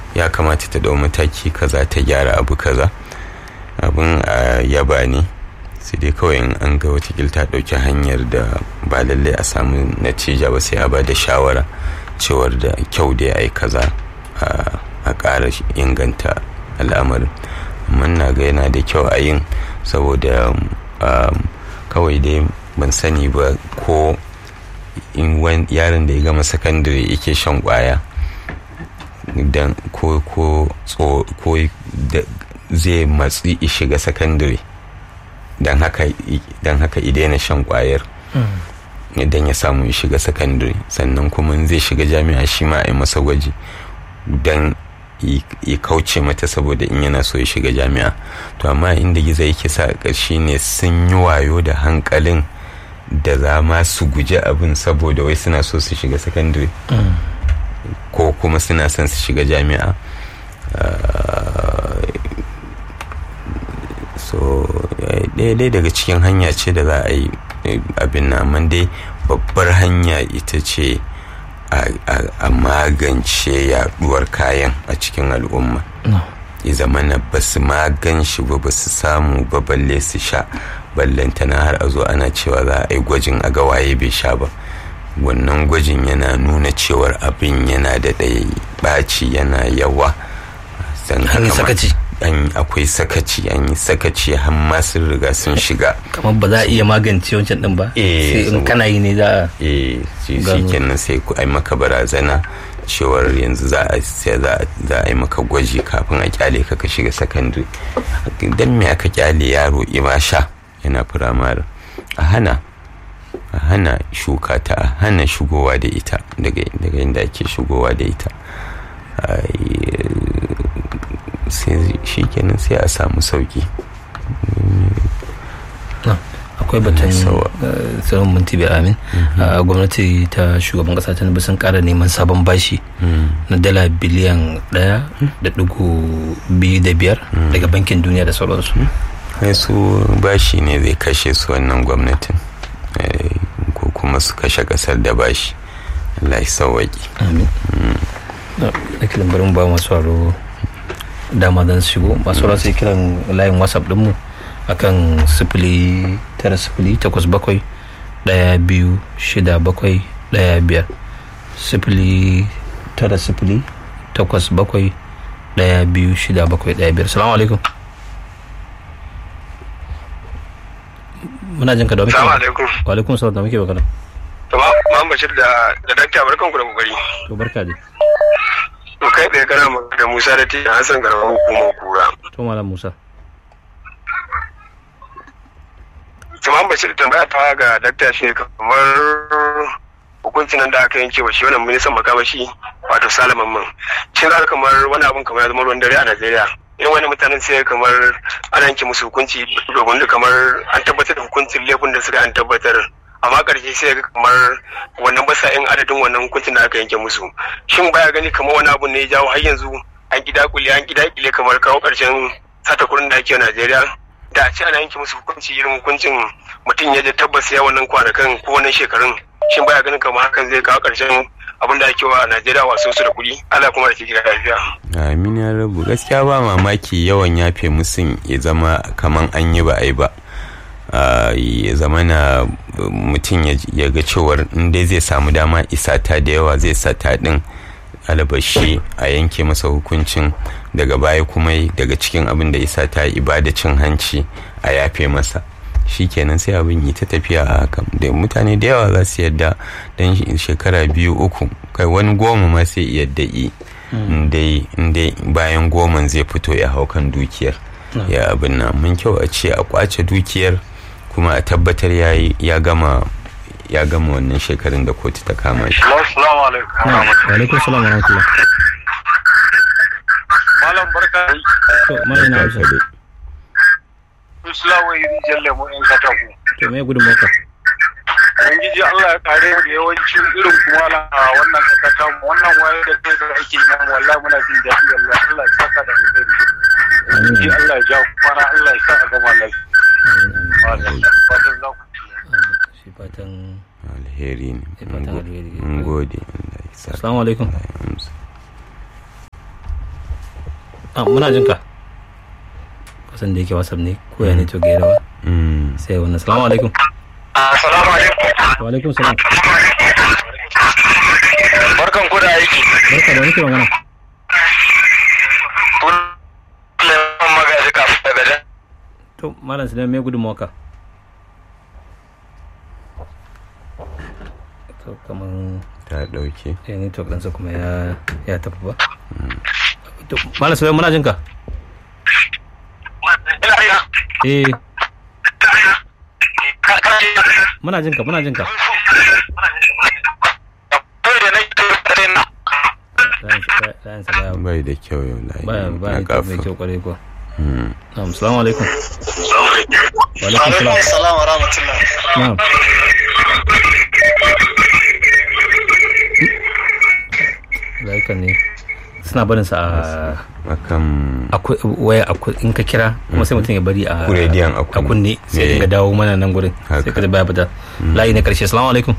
ya kamata ta dau mataki kaza ta gyara abu kaza abin a yaba ne sai dai kawai in an ga watakil ta ɗauki hanyar da ba lallai a samu natija ba sai a ba da shawara cewar da kyau da ya yi kaza a ƙara inganta al'amarin amma na ga yana da kyau a yin saboda kawai dai ban sani ba ko in yaron da ya gama sakandare yake shan kwaya dan ko ko ko zai matsi shiga sakandare don haka daina shan kwayar idan ya samu shiga sakandare sannan kuma zai shiga jami'a shi ma a yi masa gwaji don ya kauce mata saboda in yana so ya shiga jami'a to amma inda gizo yake sa ƙarshe ne sun yi wayo da hankalin da za ma su guji abin saboda wai suna so su shiga sakandare ko kuma suna son su shiga jami'a so ɗaya daga cikin hanya ce da za a yi abin na amma dai babbar hanya ita ce a magance yaduwar kayan a cikin al'umma ya zama na ba su magan shi ba ba su samu ba balle su sha ballantana har a zo ana cewa za a yi gwajin a ga waye bai sha ba wannan gwajin yana nuna cewar abin yana da ɗaya ɓaci yana yawa sakaci an akwai sakaci an yi sakaci har ma sun riga sun shiga kamar ba za a iya magance wancan din ba sai in kana yi ne za a eh shi kenan sai ku ai maka barazana cewar yanzu za a za a yi maka gwaji kafin a kyale ka ka shiga sakandare dan me aka kyale yaro ima sha yana firamare a hana a hana shuka ta a hana shigowa da ita daga inda ake shigowa da ita shi kenan sai a samu sauki akwai batun tsaron minti bai amin gwamnati ta shugaban kasa ta sun kara neman sabon bashi na dala biliyan daya da dugu biyu da biyar daga bankin duniya da sauransu su bashi ne zai kashe su wannan gwamnatin ko kuma su kashe kasar da bashi Allah ya sauwaki amin da kiran bari mu ba masu aro dama don shigo masu aro sai kiran layin whatsapp dinmu akan sifili tara sifili takwas bakwai daya biyu shida bakwai daya biyar sifili tara sifili takwas bakwai daya biyu shida bakwai daya biyar salamu alaikum muna jin ka da muke Salamu alaikum. wa alaikum salam da muke magana To ma Bashir da da dakta barkan ku da kokari. to barka dai To kai tsaye kana magana da Musa da Tina Hassan garban hukumar kura. to malam musa To ma Bashir tambaya ta ga dakta shi kamar hukuncin nan da aka yanke wa shi wannan ministan makamashi wato Salaman man. Shin za kamar wani abun kamar ya zama ruwan dare a Najeriya. Irin wani mutanen sai kamar ana yanke musu hukunci domin kamar an tabbatar da hukuncin laifin da suka an tabbatar amma ƙarshe sai ga kamar wannan basa in adadin wannan hukuncin da aka yanke musu shin baya gani kamar wani abu ne ya jawo har yanzu an gida kule an gida kile kamar kawo ƙarshen sata kuɗin da ake a Najeriya da a ce ana yanke musu hukunci irin hukuncin mutum ya je tabbas ya wannan kwanakan ko wannan shekarun shin baya ganin kamar hakan zai kawo ƙarshen abin da ake wa a Najeriya wasu su da kuɗi Allah kuma da ke gida lafiya. amin ya rabu gaskiya ba mamaki yawan yafe musun ya zama kaman an yi ba a yi ba ya zama na mutum ya ga cewar dai zai samu dama isata da yawa zai sata din albashi a yanke masa hukuncin daga baya kuma daga cikin abin da isa ta ibada cin hanci a yafe masa shi kenan sai abin yi ta tafiya a haka da mutane da yawa za su yadda don shekara biyu uku kai wani goma ma sai yadda yi indai bayan goman zai fito ya hau kan dukiyar ya abin nan mun kyau a ce a kwace dukiyar kuma a tabbatar ya gama ya gama wannan shekarun da kotu ta kama shi. Assalamu alaikum. wa alaikum salam wa rahmatullah Malam barka. to mana ina amsa Islamu yi jalle mu in katako. to me gudun maka Ubangiji Allah ya kare mu da yawancin irin kuma na wannan kasa ta mu wannan waye da kai da ake yi nan wallahi muna jin daɗi wallahi Allah ya saka da alheri. amin Ubangiji Allah ya ja kwana Allah ya sa a gama lafiya. amin amin Fatan za ku ci. shi fatan alheri ne Eh, fatan alheri. mun gode Allah ya sa assalamu alaikum Allah ya amsa. ah muna jin ka kasan da yake whatsapp ne ko ya ne to ga rawa Mm. sai wannan assalamu alaikum Assalamu alaikum. wa alaikum salam Barkan ku da aiki. barka da wani ke magana Suleiman Magaji kafin daga jan. to malam su me gudunmawa ka to kaman ta ɗauke ya network ɗansa kuma ya ya tafi ba to malam su muna jin ka Ina ina. eh Ka ka ji. muna jin ka muna jin ka Kai da nake tare na. layin sa- layin sa baya bai da kyau yau layi baya baya na network mai kafa kyau kwarai kuwa Mm. na'am assalamu alaikum wa alaikum salam salam wa rahmatullah. na'am layukan ne suna barin sa a akan akwai waya akwai in ka kira kuma sai mutum ya bari a Ku rediyon a a kunne. kunne sai Eh. dinga dawo mana nan gurin sai Haka. ka ji baya fita layi na karshe assalamu alaikum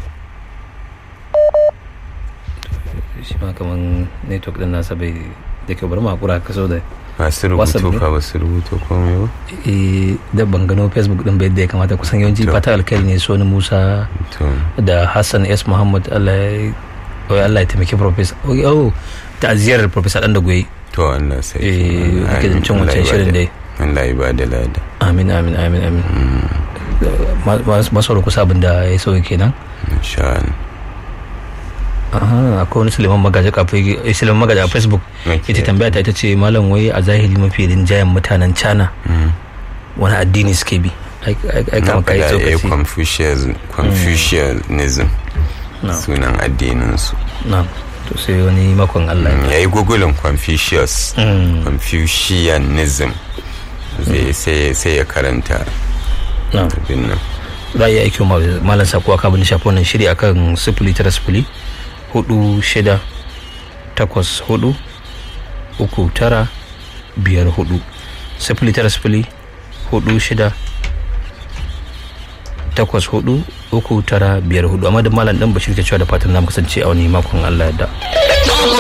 shi ma kaman network din nasa bai da kyau bari mu hakura ka so da masu WhatsApp rubutu ne? fa ba su rubuto komai ba eh da ban gano facebook din bai yadda ya kamata kusan yawanci To. fata alkhairi ne soni musa to da hassan s muhammad allah ya wai allah ya taimaki professor oh ta'aziyar professor dan da goyi to Allah sai Eh, ake da cin wancan shirin dai. Allah ya bada lada amin amin amin amin Ma- ma- masu kusa abin da ya sauya kenan insha Allah Aha, akwai wani suleiman magaji kafin eh, suleiman magaji a facebook Okay. ita tambaya ta ita ce malam wai a zahiri mafi rinjayen mutanen china Mm. wani addini suke bi ai ai- ai na kamar kai faɗa eh, tsokaci Confucius- confucianism No. sunan addininsu na to sai wani makon allah ya yi gugulin confucius Mm, confucianism Zai- sai sai ya karanta na abin nan za a iya aiki wa malam sakuwa kabin shafi wannan shiri akan sifili tara sifili hudu shida takwas hudu uku tara biyar hudu sifili tara sifili hudu shida takwas hudu uku tara biyar hudu amma da malam dan bashir ke cewa da fatan na kasance a wani makon allah ya da